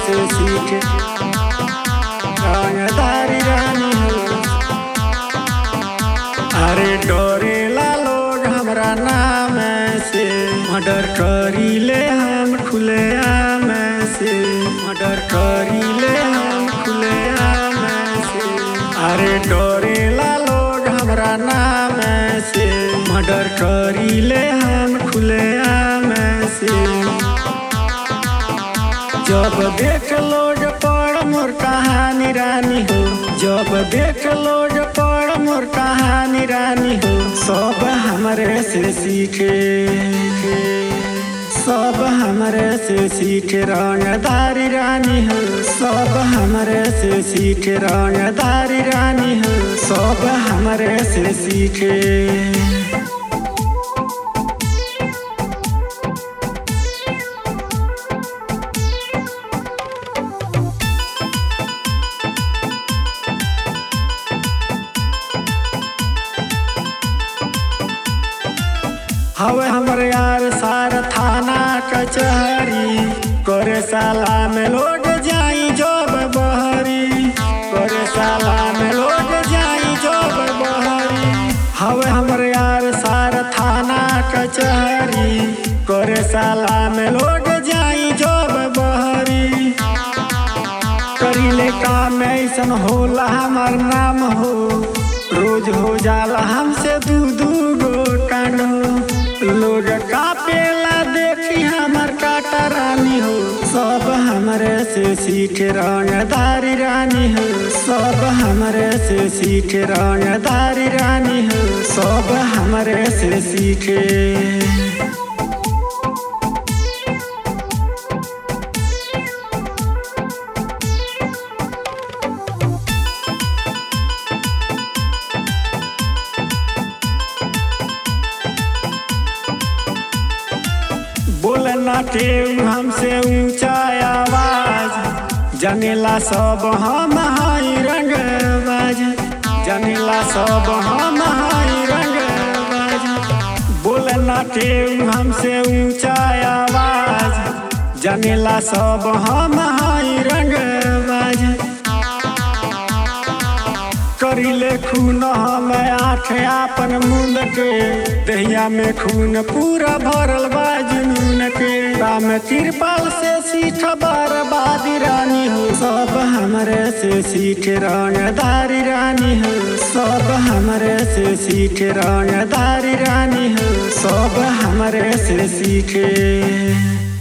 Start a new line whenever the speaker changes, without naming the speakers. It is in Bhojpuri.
से सीखे रंगदारी रानी हो अरे डोरेला लोग हमरा नाम से मर्डर करी ले हम खुले आम से मर्डर करी ले हम खुले आम से अरे डोरेला लोग हमरा नाम से मर्डर करी ले हम खुले आम से जब देख लोग पड़ मोर कहानी रानी हो जब देख लोग पड़ मोर कहानी रानी हो सब हमरे से सीखे सब हमरे से सीखे रंगदारी रानी हो सब हमरे से सीखे रंगदारी रानी हो सब हमरे से सीखे हवे हमरे यार सार थाना कचहरी करे साला में लोग जाई जब बहरी करे साला में लोग जाई जब बहरी हवे हमरे यार सार थाना कचहरी करे साला में लोग जाई जब बहरी करीले काम ऐसन होला हमार नाम हो रोज हो जाला हमसे दू दू गो कांड हो लोग कापेला देखी हमर काटा रानी हो सब हमरे से सीखे रंगदारी रानी हो सब हमरे से सीखे रंगदारी रानी हो सब हमरे से सीखे बोलना के हमसे ऊंचा आवाज जनेला सब हम हाई रंगबाज जनेला सब हम हाई रंगबाज बोलना के हमसे ऊंचा आवाज जनेला सब हम हाई रंगबाज करिले खून हम आठ आपन मुंड के दहिया में खून पूरा भरल बा जुनून के राम तिरपाल से सीठ बर्बादी रानी हो सब हमरे से सीख रंगदारी रानी हो सब हमरे से सीख रंगदारी रानी हो सब हमरे से सीखे